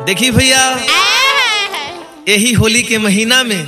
देखी भैया यही होली के महीना में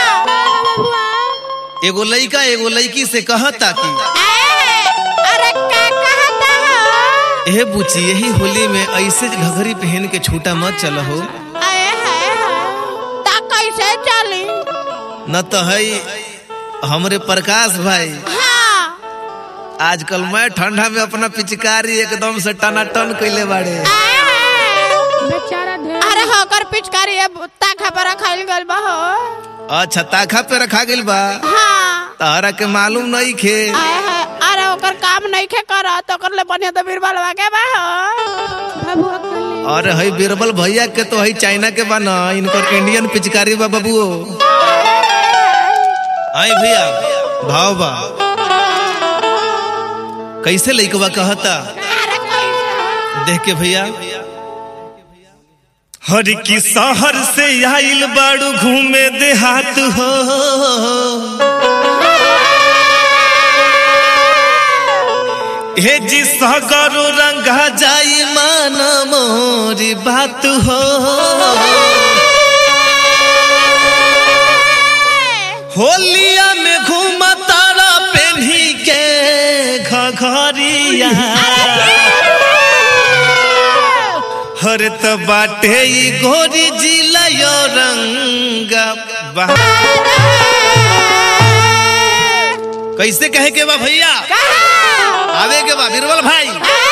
एगो लइका एगो लइकी से कहता कि अरे का कहता हो एहे बुची यही होली में ऐसे घघरी पहन के छूटा मत चल हो आए हाय हाय ता कैसे चली न तो है हमरे प्रकाश भाई हाँ आजकल मैं ठंडा में अपना पिचकारी एकदम से टनाटन कैले बाड़े बेचारा ढेर अरे होकर पिचकारी अब ताखा पर खाइल गल बा हो अच्छा ताखा पे रखा गइल बा हाँ तारा के मालूम नहीं खे आए हाय अरे ओकर काम नहीं खे कर तो ओकर ले बढ़िया तो बीरबल के बा हो भभुआ कर ले और है बीरबल भैया के तो है चाइना के बा न इनकर इंडियन पिचकारी बा बबुओ आई भैया भाव बा कैसे लइकवा कहता अरे कैसे देख के भैया हर की शहर से आइल बाड़ू घूमे देहात हो हे जी सगरो रंगा जाई मान मोरी बात हो होलिया में घूम तारा पेन्ही के घघरिया हर त बाटे ई गोरी जिला यो रंग बा- कैसे कहे के बा भैया आवे के बा बीरबल भाई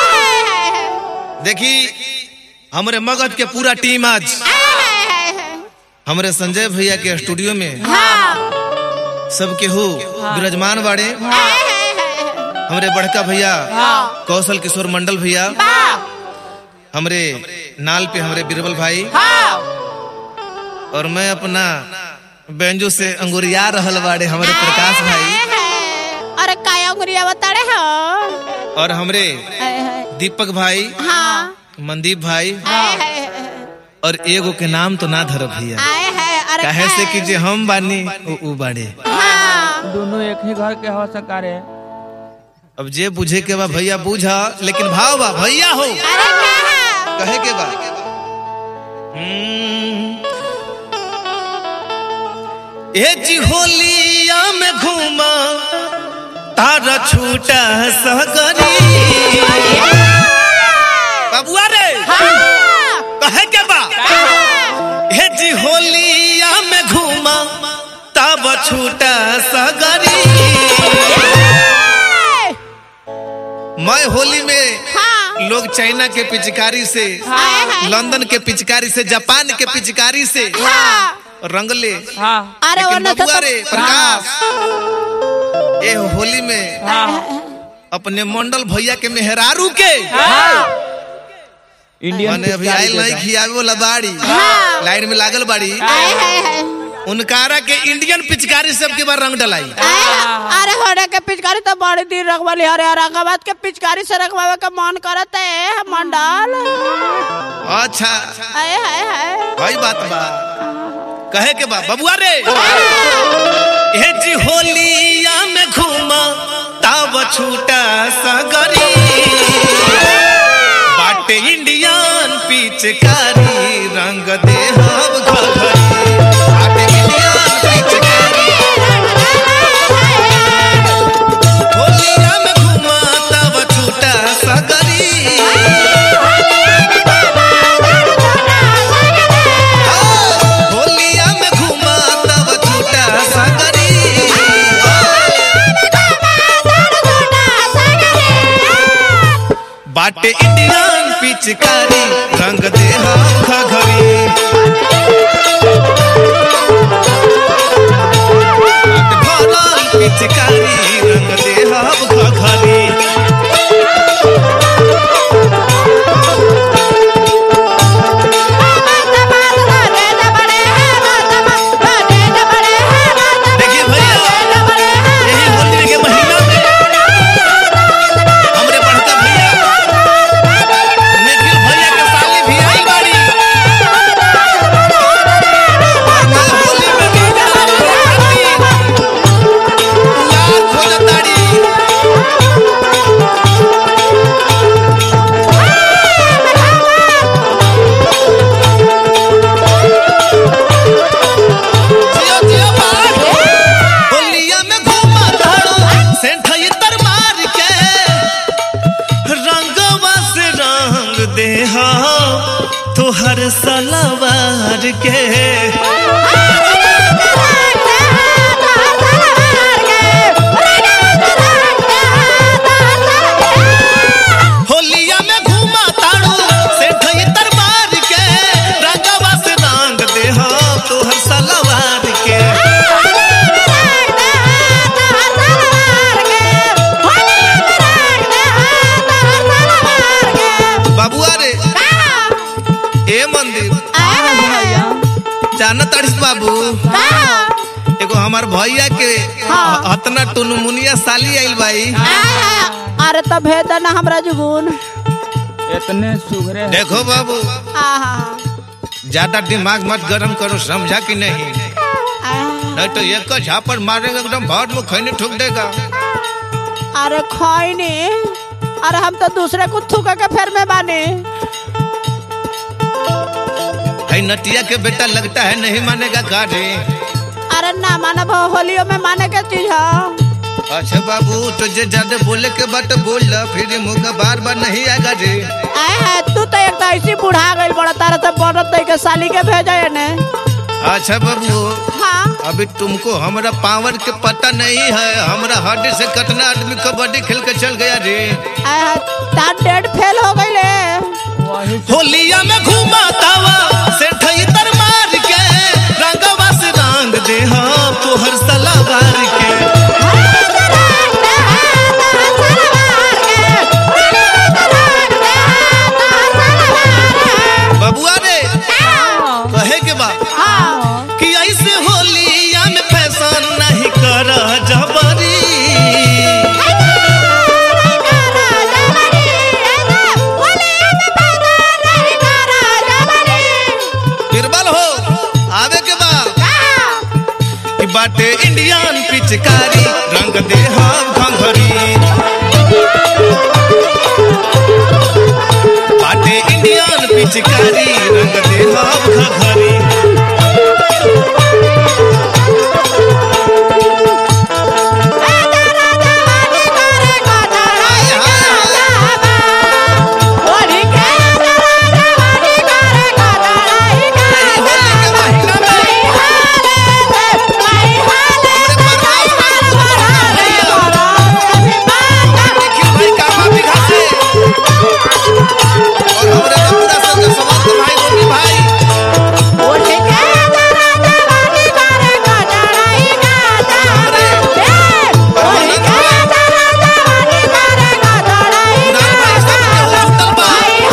देखी हमरे मगध के पूरा टीम आज हमरे संजय भैया के स्टूडियो में सबके हो विराजमान बाड़े हमरे बड़का भैया कौशल किशोर मंडल भैया हमरे नाल पे हमरे बीरबल भाई और मैं अपना बेंजो से अंगुरिया रहल बाड़े हमरे प्रकाश भाई अरे काया अंगुरिया बताड़े हो और हमरे दीपक भाई हाँ मनदीप भाई आए है और एगो के नाम तो ना धर भैया आए है अरे काहे से कि जे हम बानी उ उ बाड़े हाँ दोनों एक ही घर के हो सकारे अब जे बुझे के बा भैया बुझा लेकिन भाव बा भैया हो अरे कहा कहे के बा हम्म। ए जी होलिया में घूमा तारा छूटा सगरी बाबुआ रे कहे के बा हे जी होलिया में घूमा तब छूटा सगरी मैं होली में हाँ लोग चाइना के पिचकारी से आए है लंदन के पिचकारी से जापान के पिचकारी से हाँ रंग ले हाँ अरे लेकिन वरना तो बबुआ रे प्रकाश ए होली में हाँ अपने मंडल भैया के मेहरारू के इंडियन माने अभी आयल नहीं खियावे वाला बाड़ी हाँ। लाइन में लागल बाड़ी आए है है उनकारा के इंडियन पिचकारी सब के बार रंग डलाई आए है। अरे होने के पिचकारी तो बड़ी दिन रखवाली अरे औरंगाबाद के पिचकारी से रखवावे का मन करत है मंडल अच्छा आए है है भाई बात बा कहे के बा बबुआ रे हे जी होलिया में घूमा तब छूटा सगरी बाटे इंडियन पिचकारी रंग दे हम घघरी बाटे इंडियन पिचकारी होलिया में घूमा तब छूटा सगरी होलिया में घूमा तब छूटा सगरी बाटे इंडियन पिचकारी रंग दे हम घघरी बाटे भरल पिचकारी रंग दे हम घघरी देखिए भैया यही होली के महीना में हमरे बड़का भैया निखिल भैया के साथ दे तुहर सलवार के होलिया में घूमा ताड़ू से ढई तरबार के रंगवा से रंग दे तुहर सलवार के बाबुआ रे ए मंदिर जाना ताड़िस बाबू एगो हमार भैया के हाँ। अतना टुनमुनिया साली आइल बाई अरे तो भेद ना हमरा जुगुन इतने सुघरे हैं। देखो बाबू आहा ज्यादा दिमाग मत गरम करो समझा कि नहीं नहीं तो एक का झापड़ मारेगा एकदम भाट में खैनी ठोक देगा अरे खैनी अरे हम तो दूसरे को थूक के फेर में बानी है नटिया के बेटा लगता है नहीं मानेगा गाड़ी अरे ना माना होलियो में माने के चीज है अच्छा बाबू तो जे ज्यादा बोले के बात बोल ला फिर ये मुंह का बार बार नहीं आएगा जी आए है तू तो एक तो ऐसी बुढ़ा गई बड़ा तारा से बनत दे के साली के भेजे ने अच्छा बाबू हाँ अभी तुमको हमारा पावर के पता नहीं है हमारा हड्डी से कितना आदमी कबड्डी खेल के चल गया जी आए है तार डेट फेल हो गई ले वही से होलिया में घूमा तावा से ठई तर मार के रंगवा से रंग दे हाँ तोहर सलावार के बबुआ रे कहे के बा कि ऐसे होलिया में फैशन नहीं कर जबरी बिरबल हो आवे के बा कि बाटे इंडियन पिचकारी रंग दे हम घंघरी बाटे इंडियन पिचकारी रंग दे हम घंघरी होली के महीना में देखिए भाई कामा बिघा से और हमरे तो पूरा संग समाज के भाई गोपी भाई नाल भाई सब के हो जुटल बा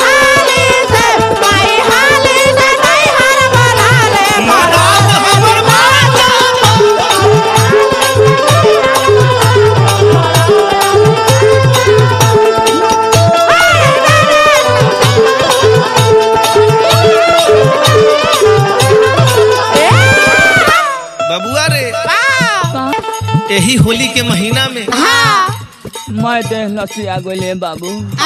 मराद हमर माता बबुआ रे यही होली के महीना में मैं देख लसी आ गए बाबू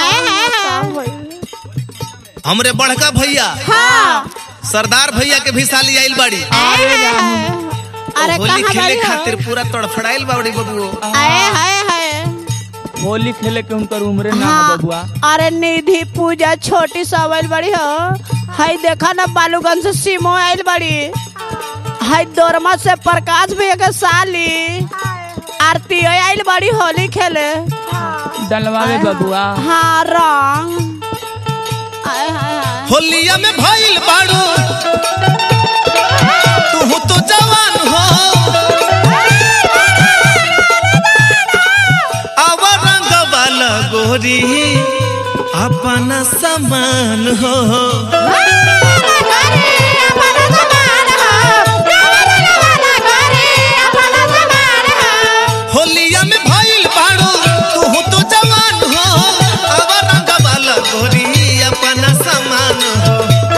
हमरे बड़का भैया सरदार भैया के भी साली आइल बाड़ी अरे होली कहाँ खेले बाड़ी हो? खातिर पूरा तड़फड़ाइल बाड़ी बबुओ आए हाय हाय होली खेले के उनकर उम्र ना हाँ, है बबुआ अरे निधि पूजा छोटी सवल बड़ी हो हाय देखा ना बालूगंज से सीमो आइल बड़ी हाय दोरमा से प्रकाश भी एक साली आरती आइल बड़ी होली खेले डलवावे बबुआ हाँ रंग आय हाय हाय होलिया में भइल बाड़ू तू तो जवान हो अब रंग वाला गोरी अपना समान हो होलिया में भइल बाड़ू तू तो जवान हो अब रंग वाला गोरी अपना समान हो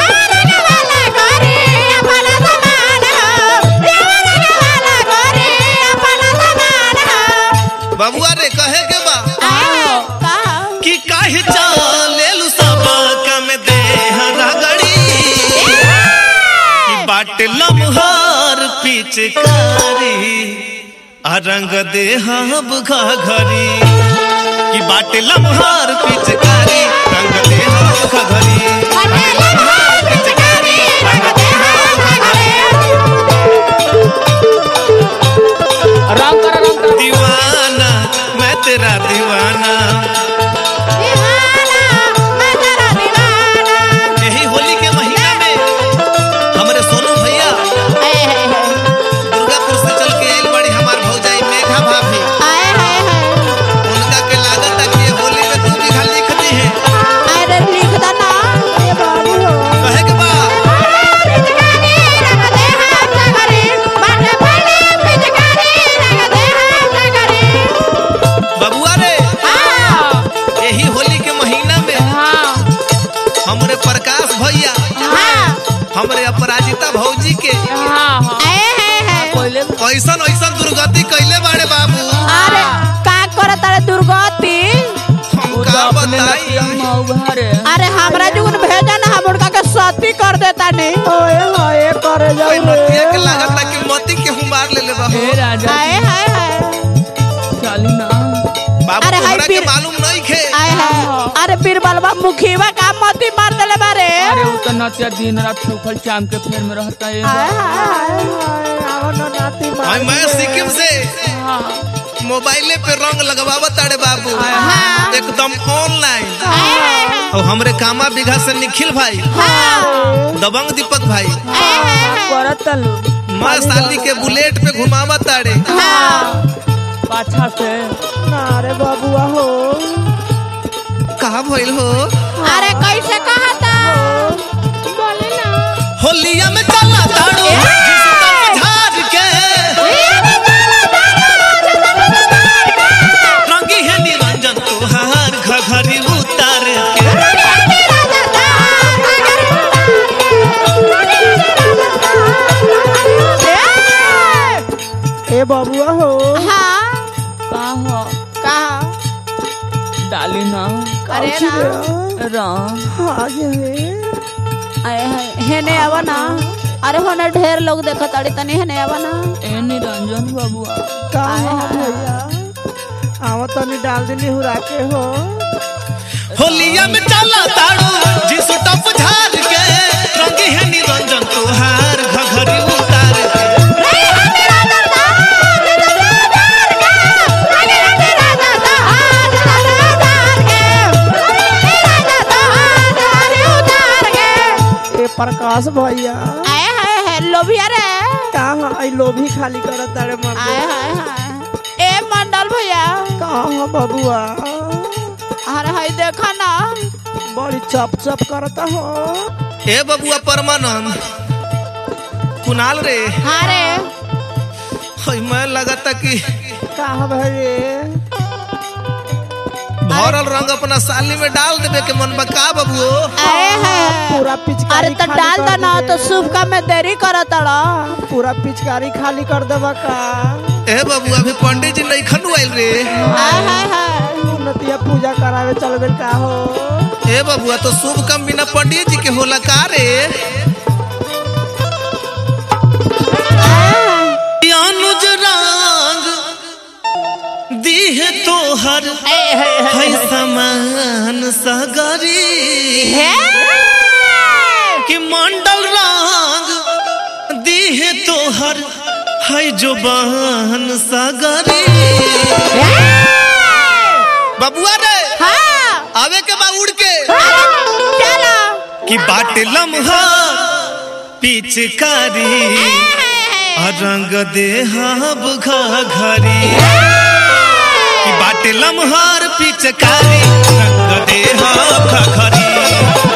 बबुआ रे कहे के बा कि काहे चालेलु सब कम दे रगड़ी कि बाट लम्हार पिचकारी आ रंग दे हम घरी कि बाट लम्हार पिचकारी रंग दे हम खखरी रंग कर रंग कर दीवाना मैं तेरा दीवाना यही होली के महीना में हमारे सोनू भैया दुर्गापुर से चल के आइल बड़ी हमार भौजाई मेघा भाभी उनका के लागत है कि ये होली में तू भी खाली लिख दी है अरे लिख दो ना ए बाबू हो कहे के बा बबुआ रे यही होली के महीना में हाँ हमरे प्रकाश भैया हमरे अपराजिता भौजी के हाँ हाँ पहले ऐसन ऐसन दुर्गति कैले बाड़े बाबू अरे का करत अरे दुर्गति हम वो तो का अपने बताई लतिया मौगा रे अरे हमरा जुगन भेजा ना हम उनका के सती कर देता नहीं ओए होए करे कोई नतिया के लागत है कि मोती के हम मार ले ले बाबू हे राजा हाय हाय हाय चाली ना बाबू अरे हाय हमरा के पीर- मालूम नहीं खे आय हाय अरे बीरबलवा मुखीवा का मती मार देले बारे अरे वो तो नतिया दिन रात सूखल चाम के फेर में रहता है आय हाय हाय आवो ना नाती और मैं सिक्किम से हाँ मोबाइले पे रंग लगवावत ताड़े बाबू हाँ। एकदम ऑनलाइन आय हाय और हमरे कामा बिघा से निखिल भाई हां दबंग दीपक भाई आय हाय करत तलू माँ साली के बुलेट पे घुमावत ताड़े हां पाछा से अरे बाबूआ हो कहा भइल हो अरे कैसे कहा था बोले ना होलिया में चला ताड़ू जिसका झाड़ के रंगी है निरंजन तुहार घघरी उतार के ए बबुआ हो हाँ का हो कहा डाली ना अरे ना रंग आए हाय हेने आवा ना अरे होने ढेर लोग देखत अड़ी तनी हेने आवा ना ए निरंजन बाबुआ आए हाय आवा तनी डाल दिली हुरा के हो होलिया में चला ताड़ू जिस टप झाड़ के रंगी है निरंजन तुहार घघरी उतार के ए प्रकाश भैया आए हाय हाय लोभिया रे कहाँ आई लोभी खाली करत तारे मन आए हाय हाय ए मंडल भैया कहाँ बबुआ अरे हाय देखा ना बड़ी चप चप करता हो ए बबुआ परमानंद कुणाल रे हाँ रे हई मैं लगता कि कहाँ भरे भरल रंग अपना साली में डाल देवे के मन बका बबुओ आए हाय पूरा पिचकारी अरे तो खाली डाल कर दो ना दिए। तो शुभ काम में देरी करत अड़ा पूरा पिचकारी खाली कर देबा का ए बबुआ अभी पंडित जी नहीं खनु आइल रे आए हाय हाय उन्नतिया पूजा करावे चल गइल का हो ए बबुआ तो शुभ काम बिना पंडित जी के होला का रे अनुज रंग दीहे तोहर है समान सगरी कि मंडल रंग दीहे तोहर है जुबान सगरी बबुआ रे हाँ आवे के बा उड़ के चलो कि बाट लम्हा पिचकारी आ रंग देहब घरी कि बाट लम्हार पिचकारी रंग देहब घरी